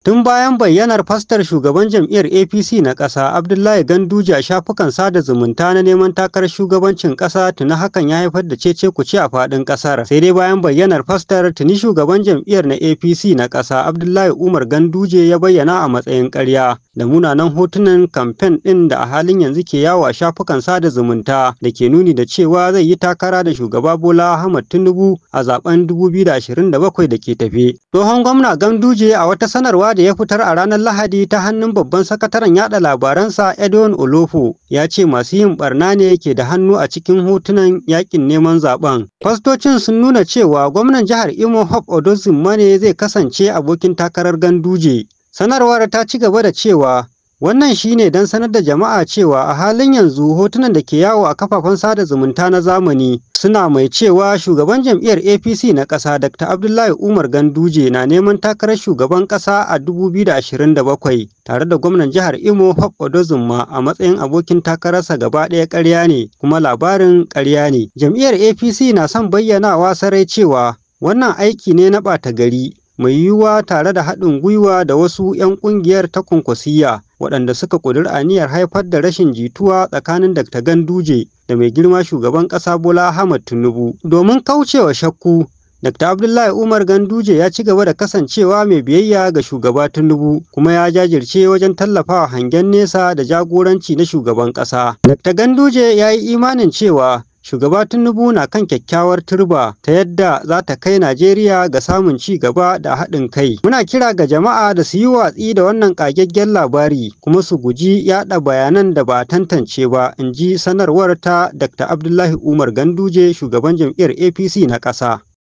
Tun bayan bayyanar fastar shugaban jam'iyyar APC na ƙasa Abdullahi Ganduje a shafukan sada zumunta na neman takarar shugabancin ƙasa tuni hakan ya haifar da cece kuce a faɗin ƙasar. Sai dai bayan bayyanar fastar tuni shugaban jam'iyyar na APC na ƙasa Abdullahi Umar Ganduje ya bayyana a matsayin ƙarya da munanan hotunan kamfen ɗin da a halin yanzu ke yawo a shafukan sada zumunta da ke nuni da cewa zai yi takara da shugaba Bola Ahmad Tinubu a zaben 2027 da ke tafe. Tsohon gwamna Ganduje a wata sanarwa da ya fitar a ranar Lahadi ta hannun babban sakataren yada labaransa Edwin Olofo ya ce masu yin barna ne ke da hannu a cikin hotunan yakin neman zaben. Fastocin sun nuna cewa gwamnan jihar Imo Hope Odozimma ne zai kasance abokin takarar Ganduje. Sanarwar ta ci gaba da cewa Wannan shi ne don sanar da jama'a cewa a halin yanzu hotunan da ke yawo a kafafen sada zumunta na zamani suna mai cewa shugaban jam'iyyar APC na ƙasa Dr. Abdullahi Umar Ganduje na neman takarar shugaban ƙasa a 2027 tare da gwamnan jihar Imo Hope Odozumma a matsayin abokin takararsa gaba ɗaya ƙarya ne kuma labarin ƙarya ne. Jam'iyyar APC na son bayyanawa sarai cewa wannan aiki ne na ɓata gari mai yiwuwa tare da haɗin gwiwa da wasu 'yan ƙungiyar ta kunkusiya waɗanda suka ƙudiri aniyar haifar da rashin jituwa tsakanin Dr. Ganduje da mai girma shugaban ƙasa Bola Ahmad Tinubu. Domin kaucewa shakku, Dr. Abdullahi Umar Ganduje ya ci gaba da kasancewa mai biyayya ga shugaba Tinubu kuma ya jajirce wajen tallafawa hangen nesa da jagoranci na shugaban ƙasa. Dr. Ganduje ya yi imanin cewa shugaba tinubu na kan kyakkyawar turba ta yadda za ta kai najeriya ga samun ci gaba da haɗin kai muna kira ga jama'a da su yi watsi da wannan ƙagaggen labari kuma su guji yaɗa bayanan da ba tantance ba in ji sanarwar ta dr abdullahi umar ganduje shugaban jam'iyyar apc na ƙasa